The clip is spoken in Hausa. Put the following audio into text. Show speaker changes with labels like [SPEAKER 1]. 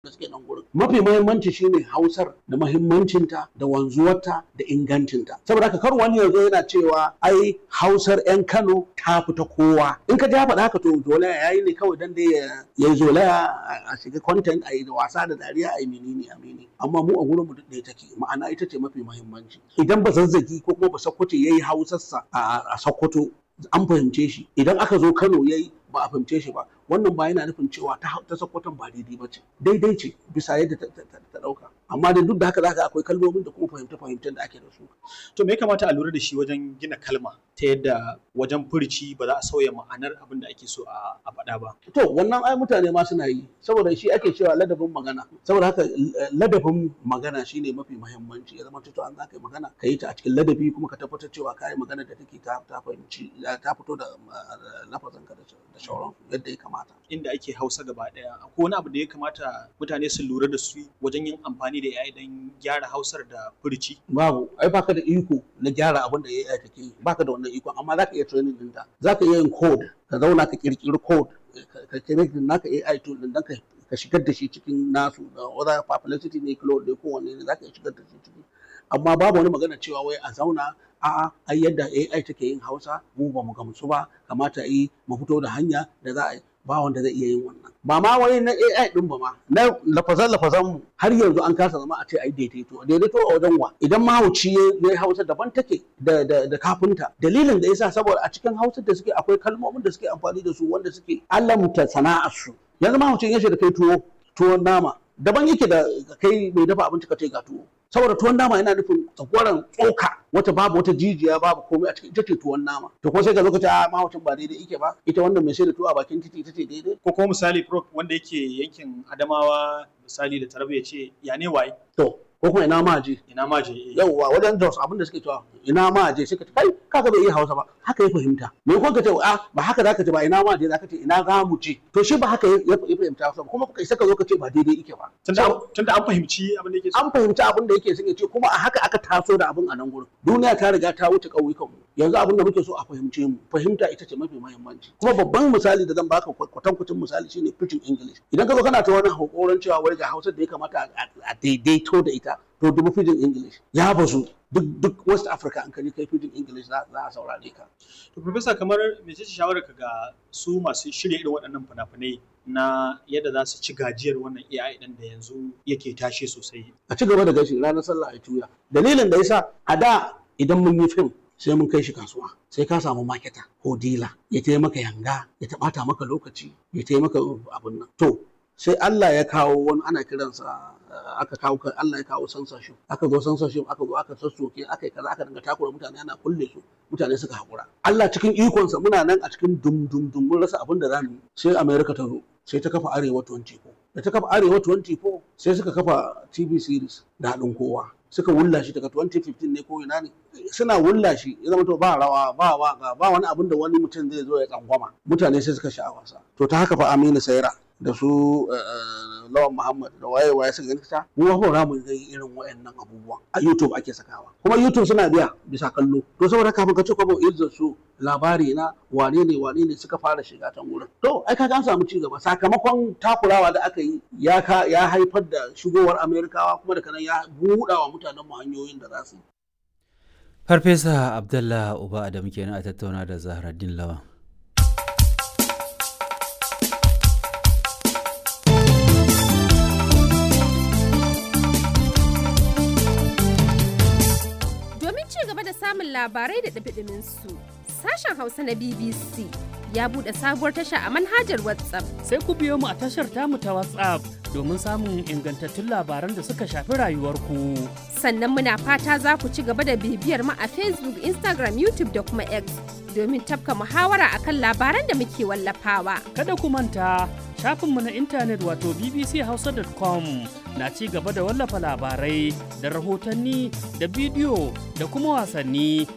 [SPEAKER 1] da suke nan gurin mafi muhimmanci shine hausar da muhimmancinta da wanzuwarta da ingancinta saboda haka kar wani yanzu yana cewa ai hausar yan Kano ta fita kowa in ka ja faɗa haka to zolaya yayi ne kawai dan dai ya yi zolaya a shiga content a yi da wasa da dariya a yi menene a menene amma mu a gurin mu duk ɗaya take ma'ana ita ce mafi muhimmanci idan ba zazzagi ko kuma ba sakkwato yayi hausarsa a sakkwato an fahimce shi idan aka zo Kano yayi ba a fahimce shi ba wannan ba yana nufin cewa ta ta sakkwaton ba daidai ba ce daidai ce bisa yadda ta dauka amma da duk da haka zaka akwai kalmomin da kuma fahimta fahimtar da ake da su
[SPEAKER 2] to me ya kamata a lura da shi wajen gina kalma ta yadda wajen furici ba za a sauya ma'anar abin da ake so a faɗa ba
[SPEAKER 1] to wannan ai mutane ma suna yi saboda shi ake cewa ladabin magana saboda haka ladabin magana shine mafi muhimmanci ya zama to an zaka yi magana ka yi ta a cikin ladabi kuma ka tabbatar cewa ka yi magana da take ta ta fahimci ta fito da lafazin ka da shauran yadda ya kamata
[SPEAKER 2] inda ake hausa gaba daya akwai wani abu da ya kamata mutane su lura da su wajen yin amfani da AI don gyara hausar da furici
[SPEAKER 1] babu ai baka da iko na gyara abin da AI take yi baka da wannan iko amma zaka iya training din ta zaka iya yin code ka zauna ka kirkiri code ka connect naka AI tool din dan ka ka shigar da shi cikin nasu da other publicity ne cloud ne kowanne ne zaka iya shigar da shi ciki amma babu wani magana cewa wai a zauna a'a ai yadda AI take yin Hausa mu ba mu gamsu ba kamata yi mu fito da hanya da za a yi ba wanda zai iya yin wannan ba ma wani na AI din ba ma na lafazan lafazan mu har yanzu an kasa zama a ce ai daidaito daidaito a wajen wa idan mahauci ya Hausa daban take da da da kafinta dalilin da yasa saboda a cikin Hausa da suke akwai kalmomin da suke amfani da su wanda suke alamta sana'ar su yanzu mahaucin yace da kai tuwo tuwon nama daban yake da kai mai dafa abinci ka ce ga tuwo saboda tuwon nama yana nufin tsakwaran tsoka wata babu wata jijiya babu komai a cikin ita ce tuwon nama to ko sai ka zo ka ce a mahaucin ba daidai yake ba ita wannan mai sai da tuwo a bakin titi ita ce daidai
[SPEAKER 2] ko kuma misali prof wanda yake yankin Adamawa misali da Taraba ya ce ya ne waye
[SPEAKER 1] to ko kuma ina ma je
[SPEAKER 2] ina ma je
[SPEAKER 1] yauwa wajen Jos abin da suke cewa ina ma je sai ka ce kai kaga bai iya Hausa ba haka ya fahimta me ko ka ce a ba haka zaka ce ba ina ma je zaka ce ina za mu je to shi ba haka ya fahimta Hausa kuma kai sai ka zo ka ce ba daidai yake ba
[SPEAKER 2] tunda an fahimci abin da yake
[SPEAKER 1] an fahimci abin da yake son ya ce kuma a haka aka taso da abin a nan gurin duniya ta riga ta wuce ƙauyukan mu yanzu abin da muke so a fahimce mu fahimta ita ce mafi muhimmanci kuma babban misali da zan baka kwatankwacin misali shine pidgin english idan ka zo kana ta wani hakoran cewa wai ga Hausa da ya kamata a daidaito da ita to dubu pidgin english ya bazu duk duk west africa an kaji kai pidgin english za a saurare ka
[SPEAKER 2] to professor kamar mece ce shawarar ka ga su masu shirya irin waɗannan fina-finai na yadda za su ci gajiyar wannan AI ɗin da yanzu yake tashe sosai
[SPEAKER 1] a ci gaba da gashi ranar sallah a tuya dalilin da yasa a da idan mun yi fim sai mun kai shi kasuwa sai ka samu maketa ko dila ya taimaka yanga ya taɓata maka lokaci ya taimaka abin nan to sai Allah ya kawo wani ana kiransa aka kawo Allah ya kawo censorship aka zo censorship aka zo aka sassoke aka yi kaza aka dinga takura mutane ana kulle su mutane suka hakura Allah cikin ikonsa muna nan a cikin dum dum dum mun rasa abin da zamu sai America ta zo sai ta kafa Arewa 24 da ta kafa Arewa 24 sai suka kafa TV series da haɗin kowa suka wulla shi daga 2015 ne ko ina ne suna wulla shi ya zama to ba rawa ba waka ba wani abin da wani mutum zai zo ya tsangwama mutane sai suka sha wasa to ta haka fa Aminu Saira da su lawan Muhammad da waye waye suka gani ta mu ba za mu ga irin wayannan abubuwan a YouTube ake sakawa kuma YouTube suna biya bisa kallo to saboda kafin ka ce kwabo izzar su labari na wane ne wane ne suka fara shiga can wurin to ai ka an samu ci gaba sakamakon takurawa da aka yi ya ka ya haifar da shigowar Amerikawa kuma da kanan ya buɗa wa mutanen mu hanyoyin da za su yi
[SPEAKER 3] Farfesa Abdullah Uba Adamu kenan a tattauna da Zahraddin Lawan.
[SPEAKER 4] samun labarai da ɗabiɗimin su. Sashen Hausa na BBC ya buɗe sabuwar tasha a manhajar WhatsApp.
[SPEAKER 5] Sai ku biyo mu a tashar tamu ta WhatsApp domin samun ingantattun labaran da suka shafi rayuwarku.
[SPEAKER 4] Sannan muna fata za ku ci gaba da bibiyar mu a Facebook, Instagram, YouTube da kuma X domin tafka muhawara akan labaran da muke wallafawa.
[SPEAKER 5] Kada ku manta shafinmu na intanet wato bbchausa.com na ci gaba da wallafa labarai da rahotanni da bidiyo da kuma wasanni